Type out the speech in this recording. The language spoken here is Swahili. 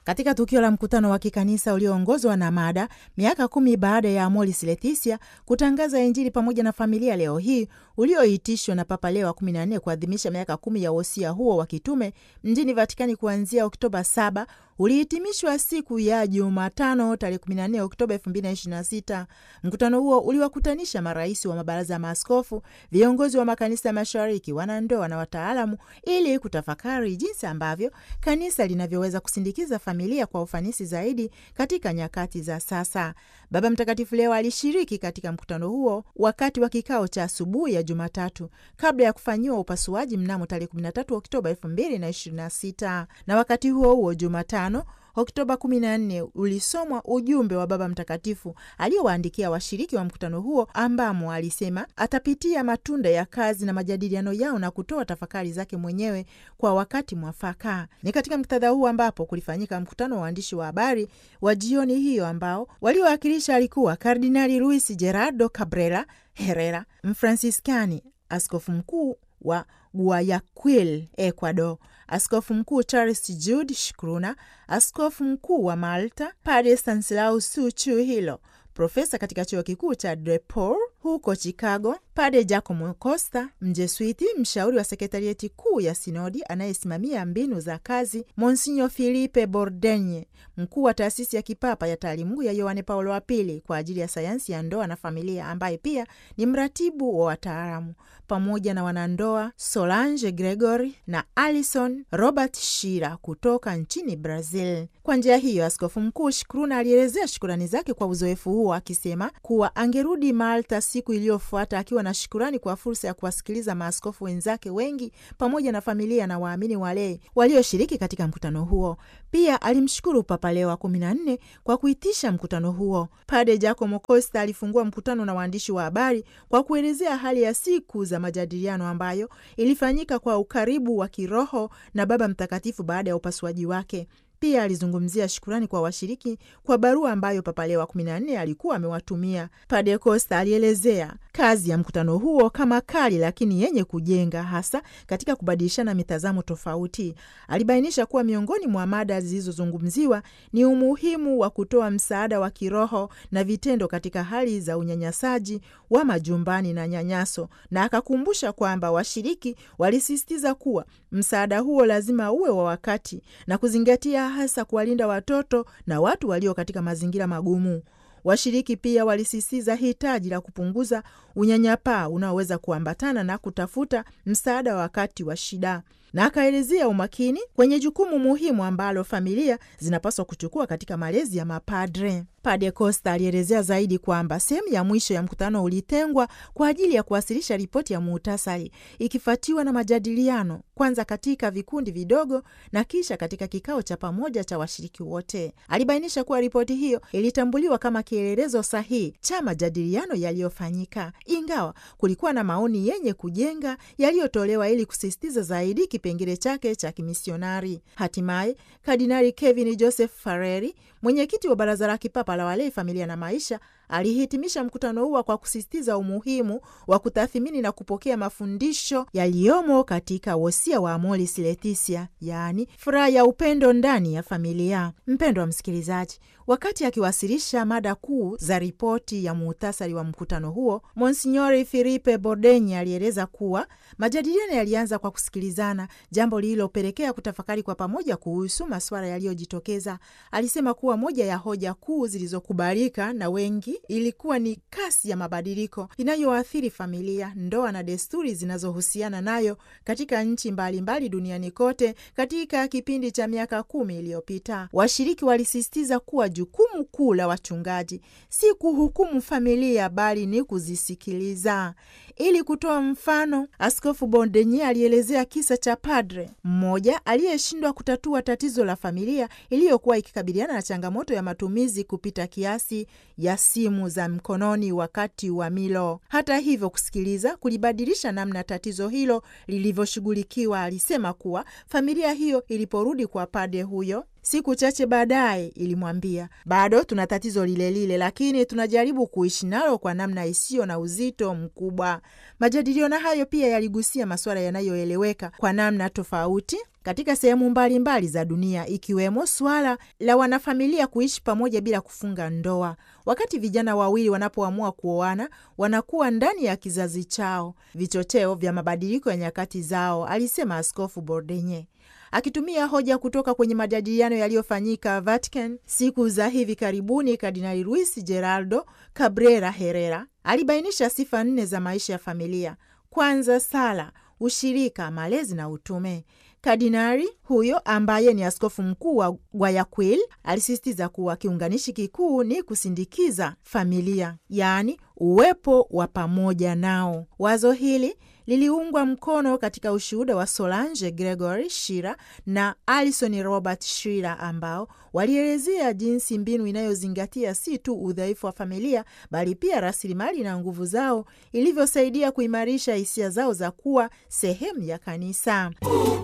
Katika tukio la mkutano wa kikanisa ulioongozwa na mada miaka kumi baada ya Amoris Laetitia kutangaza Injili pamoja na familia leo hii, ulioitishwa na Papa Leo wa 14 kuadhimisha miaka kumi ya wosia huo wa kitume mjini Vatikani kuanzia Oktoba 7 ulihitimishwa siku ya Jumatano tarehe 14 Oktoba 2026. Mkutano huo uliwakutanisha marais wa mabaraza ya maaskofu, viongozi wa makanisa ya mashariki, wanandoa na wataalamu ili kutafakari jinsi ambavyo kanisa linavyoweza kusindikiza familia kwa ufanisi zaidi katika nyakati za sasa. Baba Mtakatifu leo alishiriki katika mkutano huo wakati wa kikao cha asubuhi ya Jumatatu kabla ya kufanyiwa upasuaji mnamo tarehe 13 Oktoba 2026 na wakati huo huo Jumatano Oktoba 14 ulisomwa ujumbe wa Baba Mtakatifu aliowaandikia washiriki wa mkutano huo, ambamo alisema atapitia matunda ya kazi na majadiliano yao na kutoa tafakari zake mwenyewe kwa wakati mwafaka. Ni katika muktadha huu ambapo kulifanyika mkutano wa waandishi wa habari wa jioni hiyo, ambao waliowakilisha alikuwa Kardinali Luis Gerardo Cabrera Herrera, Mfransiskani, askofu mkuu wa Guayaquil, Ecuador, askofu mkuu Charles Jude Shkruna, askofu mkuu wa Malta Padre Stanislaus Suchu Hilo, profesa katika chuo kikuu cha DePaul huko Chicago, Padre Giacomo Costa, mjeswiti mshauri wa sekretarieti kuu ya sinodi anayesimamia mbinu za kazi, Monsinyo Filipe Bordenye, mkuu wa taasisi ya kipapa ya taalimungu ya Yohane Paulo wa Pili kwa ajili ya sayansi ya ndoa na familia, ambaye pia ni mratibu wa wataalamu, pamoja na wanandoa Solange Gregory na Alison Robert Shira kutoka nchini Brazil. Kwa njia hiyo, askofu mkuu Shukruna alielezea shukurani zake kwa uzoefu huo, akisema kuwa angerudi Malta siku iliyofuata akiwa na shukurani kwa fursa ya kuwasikiliza maaskofu wenzake wengi pamoja na familia na waamini walei walioshiriki katika mkutano huo. Pia alimshukuru Papa Leo wa kumi na nne kwa kuitisha mkutano huo. Pade Giacomo Costa alifungua mkutano na waandishi wa habari kwa kuelezea hali ya siku za majadiliano ambayo ilifanyika kwa ukaribu wa kiroho na Baba Mtakatifu baada ya upasuaji wake. Pia alizungumzia shukurani kwa washiriki kwa barua ambayo Papa Leo wa 14 alikuwa amewatumia. Padre Costa alielezea kazi ya mkutano huo kama kali lakini yenye kujenga, hasa katika kubadilishana mitazamo tofauti. Alibainisha kuwa miongoni mwa mada zilizozungumziwa ni umuhimu wa kutoa msaada wa kiroho na vitendo katika hali za unyanyasaji wa majumbani na nyanyaso, na akakumbusha kwamba washiriki walisisitiza kuwa msaada huo lazima uwe wa wakati na kuzingatia hasa kuwalinda watoto na watu walio katika mazingira magumu. Washiriki pia walisisitiza hitaji la kupunguza unyanyapaa unaoweza kuambatana na kutafuta msaada wakati wa shida, na akaelezea umakini kwenye jukumu muhimu ambalo familia zinapaswa kuchukua katika malezi ya mapadre. Padre Costa alielezea zaidi kwamba sehemu ya mwisho ya mkutano ulitengwa kwa ajili ya kuwasilisha ripoti ya muhtasari ikifuatiwa na majadiliano, kwanza katika vikundi vidogo na kisha katika kikao cha pamoja cha washiriki wote. Alibainisha kuwa ripoti hiyo ilitambuliwa kama kielelezo sahihi cha majadiliano yaliyofanyika, ingawa kulikuwa na maoni yenye kujenga yaliyotolewa ili kusisitiza zaidi kipengele chake cha kimisionari. Hatimaye Kardinali Kevin Joseph Farreri, mwenyekiti wa Baraza la Kipapa la Walei, Familia na Maisha, alihitimisha mkutano huo kwa kusisitiza umuhimu wa kutathimini na kupokea mafundisho yaliyomo katika wosia wa Amoris Laetitia, yaani furaha ya upendo ndani ya familia. Mpendo wa msikilizaji, wakati akiwasilisha mada kuu za ripoti ya muhtasari wa mkutano huo, Monsinyori Filipe Bordenyi alieleza kuwa majadiliano yalianza kwa kusikilizana, jambo lililopelekea kutafakari kwa pamoja kuhusu masuala yaliyojitokeza. Alisema kuwa moja ya hoja kuu zilizokubalika na wengi ilikuwa ni kasi ya mabadiliko inayoathiri familia, ndoa na desturi zinazohusiana nayo katika nchi mbalimbali duniani kote katika kipindi cha miaka kumi iliyopita. Washiriki walisisitiza kuwa jukumu kuu la wachungaji si kuhukumu familia, bali ni kuzisikiliza. Ili kutoa mfano, Askofu Bondenye alielezea kisa cha padre mmoja aliyeshindwa kutatua tatizo la familia iliyokuwa ikikabiliana na changamoto ya matumizi kupita kiasi ya simu za mkononi wakati wa milo. Hata hivyo, kusikiliza kulibadilisha namna tatizo hilo lilivyoshughulikiwa. Alisema kuwa familia hiyo iliporudi kwa padre huyo siku chache baadaye ilimwambia, bado tuna tatizo lile lile, lakini tunajaribu kuishi nalo kwa namna isiyo na uzito mkubwa. Majadiliano hayo pia yaligusia masuala yanayoeleweka kwa namna tofauti katika sehemu mbalimbali za dunia, ikiwemo suala la wanafamilia kuishi pamoja bila kufunga ndoa. Wakati vijana wawili wanapoamua kuoana, wanakuwa ndani ya kizazi chao, vichocheo vya mabadiliko ya nyakati zao, alisema Askofu Bordenye akitumia hoja kutoka kwenye majadiliano yaliyofanyika Vatican siku za hivi karibuni. Kardinali Luis Geraldo Cabrera Herrera alibainisha sifa nne za maisha ya familia: kwanza, sala, ushirika, malezi na utume. Kardinali huyo ambaye ni askofu mkuu wa Guayaquil alisisitiza kuwa kiunganishi kikuu ni kusindikiza familia, yaani uwepo wa pamoja nao. Wazo hili liliungwa mkono katika ushuhuda wa Solange Gregory Shira na Alison Robert Shira ambao walielezea jinsi mbinu inayozingatia si tu udhaifu wa familia bali pia rasilimali na nguvu zao ilivyosaidia kuimarisha hisia zao za kuwa sehemu ya kanisa.